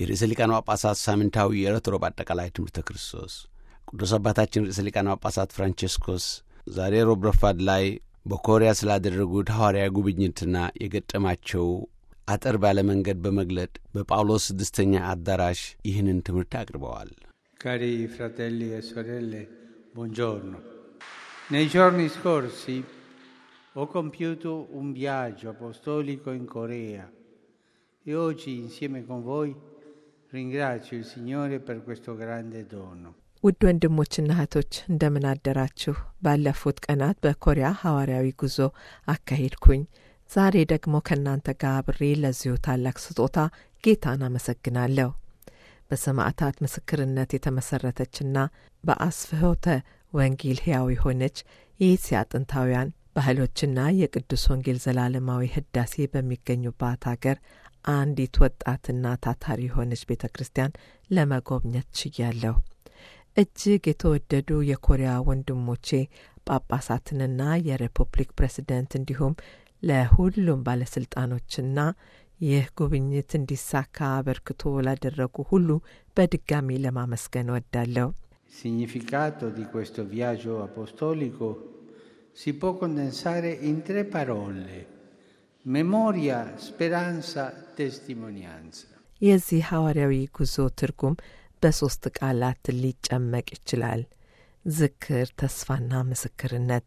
የርዕሰ ሊቃነ ጳጳሳት ሳምንታዊ የዕለት ሮብ አጠቃላይ ትምህርተ ክርስቶስ ቅዱስ አባታችን ርዕሰ ሊቃነ ጳጳሳት ፍራንቼስኮስ ዛሬ ሮብ ረፋድ ላይ በኮሪያ ስላደረጉት ሐዋርያዊ ጉብኝትና የገጠማቸው አጠር ባለ መንገድ በመግለጥ በጳውሎስ ስድስተኛ አዳራሽ ይህንን ትምህርት አቅርበዋል። Cari fratelli e sorelle, buongiorno. Nei giorni scorsi ho compiuto un viaggio apostolico in Corea e oggi insieme con voi ringrazio il Signore per questo grande dono. ውድ ወንድሞችና እህቶች እንደምን አደራችሁ። ባለፉት ቀናት በኮሪያ ሐዋርያዊ ጉዞ አካሄድኩኝ። ዛሬ ደግሞ ከእናንተ ጋር አብሬ ለዚሁ ታላቅ ስጦታ ጌታን አመሰግናለሁ። በሰማዕታት ምስክርነት የተመሠረተችና በአስፍሖተ ወንጌል ሕያው የሆነች የኤስያ ጥንታውያን ባህሎችና የቅዱስ ወንጌል ዘላለማዊ ህዳሴ በሚገኙባት አገር አንዲት ወጣትና ታታሪ የሆነች ቤተ ክርስቲያን ለመጎብኘት ችያለሁ። እጅግ የተወደዱ የኮሪያ ወንድሞቼ ጳጳሳትንና የሪፑብሊክ ፕሬዝደንት እንዲሁም ለሁሉም ባለሥልጣኖችና ይህ ጉብኝት እንዲሳካ አበርክቶ ላደረጉ ሁሉ በድጋሚ ለማመስገን እወዳለሁ። Il significato di questo viaggio apostolico si può condensare in tre parole: memoria, speranza, testimonianza. የዚህ ሐዋርያዊ ጉዞ ትርጉም በሦስት ቃላት ሊጨመቅ ይችላል። ዝክር፣ ተስፋና ምስክርነት።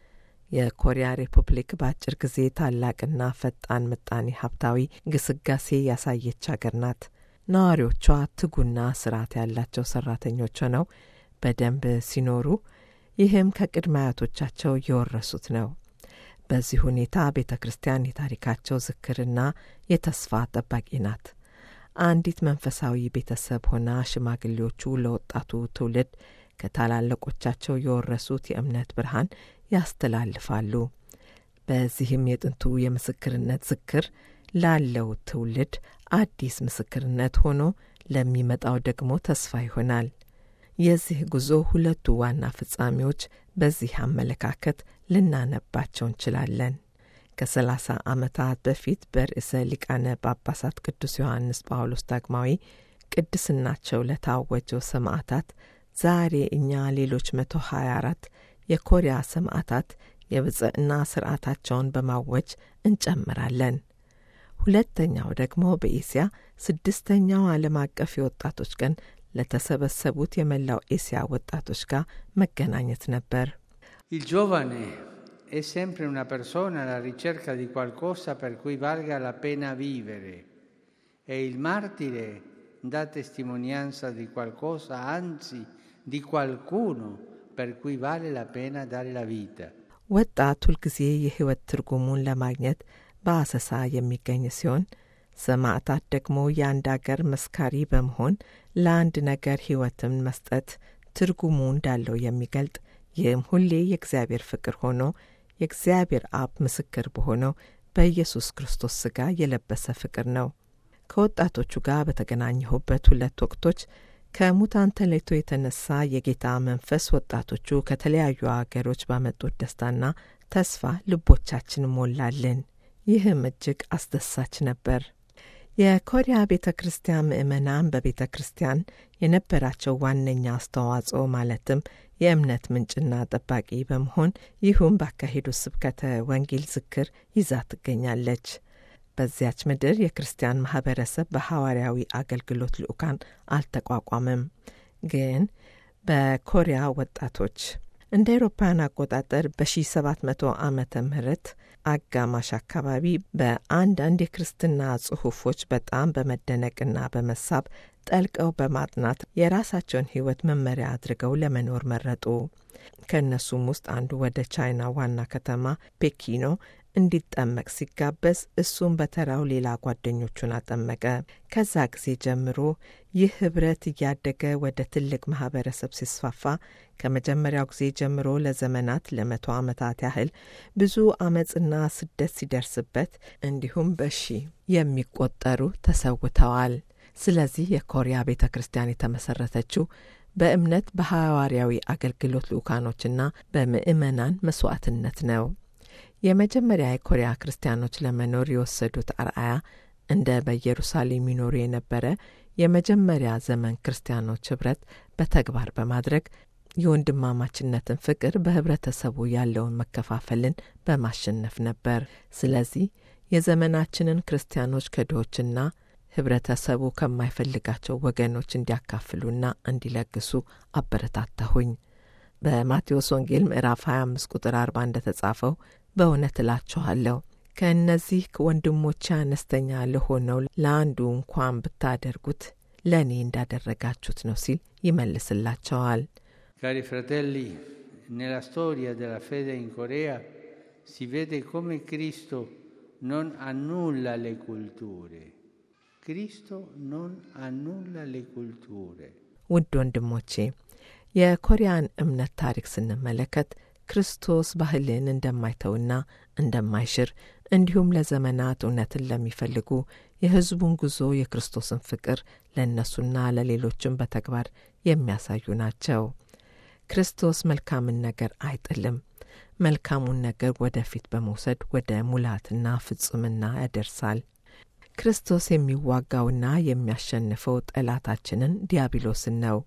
የኮሪያ ሪፑብሊክ በአጭር ጊዜ ታላቅና ፈጣን ምጣኔ ሀብታዊ ግስጋሴ ያሳየች አገር ናት። ነዋሪዎቿ ትጉና ስርዓት ያላቸው ሰራተኞች ሆነው በደንብ ሲኖሩ፣ ይህም ከቅድመ አያቶቻቸው የወረሱት ነው። በዚህ ሁኔታ ቤተ ክርስቲያን የታሪካቸው ዝክርና የተስፋ ጠባቂ ናት። አንዲት መንፈሳዊ ቤተሰብ ሆና ሽማግሌዎቹ ለወጣቱ ትውልድ ከታላላቆቻቸው የወረሱት የእምነት ብርሃን ያስተላልፋሉ። በዚህም የጥንቱ የምስክርነት ዝክር ላለው ትውልድ አዲስ ምስክርነት ሆኖ ለሚመጣው ደግሞ ተስፋ ይሆናል። የዚህ ጉዞ ሁለቱ ዋና ፍጻሜዎች በዚህ አመለካከት ልናነባቸው እንችላለን። ከሰላሳ ዓመታት በፊት በርዕሰ ሊቃነ ጳጳሳት ቅዱስ ዮሐንስ ጳውሎስ ዳግማዊ ቅድስናቸው ለታወጀው ሰማዕታት ዛሬ እኛ ሌሎች መቶ ሀያ አራት የኮሪያ ሰማዕታት የብጽዕና ስርዓታቸውን በማወጅ እንጨምራለን። ሁለተኛው ደግሞ በኤስያ ስድስተኛው ዓለም አቀፍ የወጣቶች ቀን ለተሰበሰቡት የመላው ኤስያ ወጣቶች ጋር መገናኘት ነበር። Il giovane è sempre una persona alla ricerca di qualcosa per cui valga la pena vivere e il martire dà testimonianza di qualcosa, anzi di qualcuno per cui vale la pena dare la vita. ወጣት ሁልጊዜ የሕይወት ትርጉሙን ለማግኘት በአሰሳ የሚገኝ ሲሆን ሰማዕታት ደግሞ የአንድ አገር መስካሪ በመሆን ለአንድ ነገር ሕይወትን መስጠት ትርጉሙ እንዳለው የሚገልጥ ይህም ሁሌ የእግዚአብሔር ፍቅር ሆኖ የእግዚአብሔር አብ ምስክር በሆነው በኢየሱስ ክርስቶስ ሥጋ የለበሰ ፍቅር ነው። ከወጣቶቹ ጋር በተገናኘሁበት ሁለት ወቅቶች ከሙታን ተለይቶ የተነሳ የጌታ መንፈስ ወጣቶቹ ከተለያዩ አገሮች ባመጡት ደስታና ተስፋ ልቦቻችን ሞላልን። ይህም እጅግ አስደሳች ነበር። የኮሪያ ቤተ ክርስቲያን ምዕመናን በቤተ ክርስቲያን የነበራቸው ዋነኛ አስተዋጽኦ ማለትም የእምነት ምንጭና ጠባቂ በመሆን ይሁም ባካሄዱ ስብከተ ወንጌል ዝክር ይዛ ትገኛለች። በዚያች ምድር የክርስቲያን ማህበረሰብ በሐዋርያዊ አገልግሎት ልዑካን አልተቋቋመም። ግን በኮሪያ ወጣቶች እንደ አውሮፓውያን አቆጣጠር በ1700 ዓመተ ምህረት አጋማሽ አካባቢ በአንዳንድ የክርስትና ጽሑፎች በጣም በመደነቅና በመሳብ ጠልቀው በማጥናት የራሳቸውን ሕይወት መመሪያ አድርገው ለመኖር መረጡ። ከእነሱም ውስጥ አንዱ ወደ ቻይና ዋና ከተማ ፔኪኖ እንዲጠመቅ ሲጋበዝ እሱም በተራው ሌላ ጓደኞቹን አጠመቀ። ከዛ ጊዜ ጀምሮ ይህ ህብረት እያደገ ወደ ትልቅ ማህበረሰብ ሲስፋፋ ከመጀመሪያው ጊዜ ጀምሮ ለዘመናት ለመቶ ዓመታት ያህል ብዙ አመፅና ስደት ሲደርስበት እንዲሁም በሺ የሚቆጠሩ ተሰውተዋል። ስለዚህ የኮሪያ ቤተ ክርስቲያን የተመሰረተችው በእምነት በሐዋርያዊ አገልግሎት ልዑካኖችና በምዕመናን መስዋዕትነት ነው። የመጀመሪያ የኮሪያ ክርስቲያኖች ለመኖር የወሰዱት አርአያ እንደ በኢየሩሳሌም ይኖሩ የነበረ የመጀመሪያ ዘመን ክርስቲያኖች ኅብረት በተግባር በማድረግ የወንድማማችነትን ፍቅር በኅብረተሰቡ ያለውን መከፋፈልን በማሸነፍ ነበር። ስለዚህ የዘመናችንን ክርስቲያኖች ከድሆችና ኅብረተሰቡ ከማይፈልጋቸው ወገኖች እንዲያካፍሉና እንዲለግሱ አበረታታሁኝ። በማቴዎስ ወንጌል ምዕራፍ 25 ቁጥር 40 እንደ ተጻፈው በእውነት እላችኋለሁ ከእነዚህ ወንድሞቼ አነስተኛ ለሆነው ለአንዱ እንኳን ብታደርጉት ለእኔ እንዳደረጋችሁት ነው ሲል ይመልስላቸዋል። Cari fratelli, nella storia della fede in Corea si vede come Cristo non annulla le culture. Cristo non annulla le culture. ውድ ወንድሞቼ የኮሪያን እምነት ታሪክ ስንመለከት ክርስቶስ ባህልን እንደማይተውና እንደማይሽር እንዲሁም ለዘመናት እውነትን ለሚፈልጉ የሕዝቡን ጉዞ የክርስቶስን ፍቅር ለእነሱና ለሌሎችም በተግባር የሚያሳዩ ናቸው። ክርስቶስ መልካምን ነገር አይጥልም። መልካሙን ነገር ወደፊት በመውሰድ ወደ ሙላትና ፍጹምና ያደርሳል። ክርስቶስ የሚዋጋውና የሚያሸንፈው ጠላታችንን ዲያብሎስን ነው።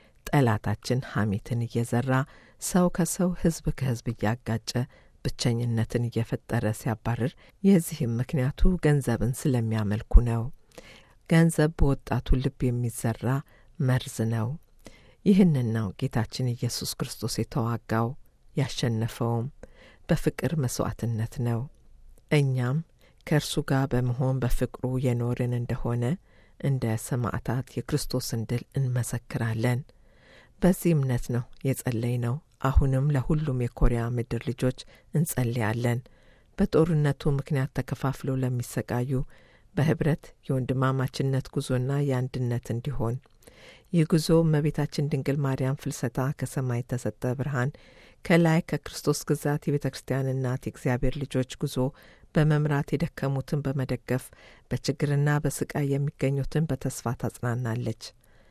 ጠላታችን ሐሜትን እየዘራ ሰው ከሰው ሕዝብ ከሕዝብ እያጋጨ ብቸኝነትን እየፈጠረ ሲያባርር፣ የዚህም ምክንያቱ ገንዘብን ስለሚያመልኩ ነው። ገንዘብ በወጣቱ ልብ የሚዘራ መርዝ ነው። ይህንን ነው ጌታችን ኢየሱስ ክርስቶስ የተዋጋው ያሸነፈውም በፍቅር መሥዋዕትነት ነው። እኛም ከእርሱ ጋር በመሆን በፍቅሩ የኖርን እንደሆነ እንደ ሰማዕታት የክርስቶስን ድል እንመሰክራለን። በዚህ እምነት ነው የጸለይ ነው። አሁንም ለሁሉም የኮሪያ ምድር ልጆች እንጸልያለን። በጦርነቱ ምክንያት ተከፋፍለው ለሚሰቃዩ በህብረት የወንድማማችነት ጉዞና የአንድነት እንዲሆን ይህ ጉዞ እመቤታችን ድንግል ማርያም ፍልሰታ ከሰማይ የተሰጠ ብርሃን ከላይ ከክርስቶስ ግዛት የቤተ ክርስቲያን እናት የእግዚአብሔር ልጆች ጉዞ በመምራት የደከሙትን በመደገፍ በችግርና በስቃይ የሚገኙትን በተስፋ ታጽናናለች።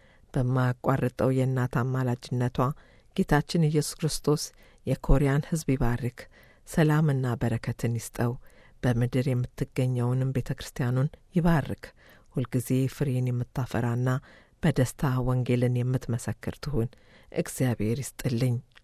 በማያቋርጠው የእናት አማላጅነቷ ጌታችን ኢየሱስ ክርስቶስ የኮሪያን ሕዝብ ይባርክ፣ ሰላምና በረከትን ይስጠው። በምድር የምትገኘውንም ቤተ ክርስቲያኑን ይባርክ። ሁልጊዜ ፍሬን የምታፈራና በደስታ ወንጌልን የምትመሰክር ትሁን። እግዚአብሔር ይስጥልኝ።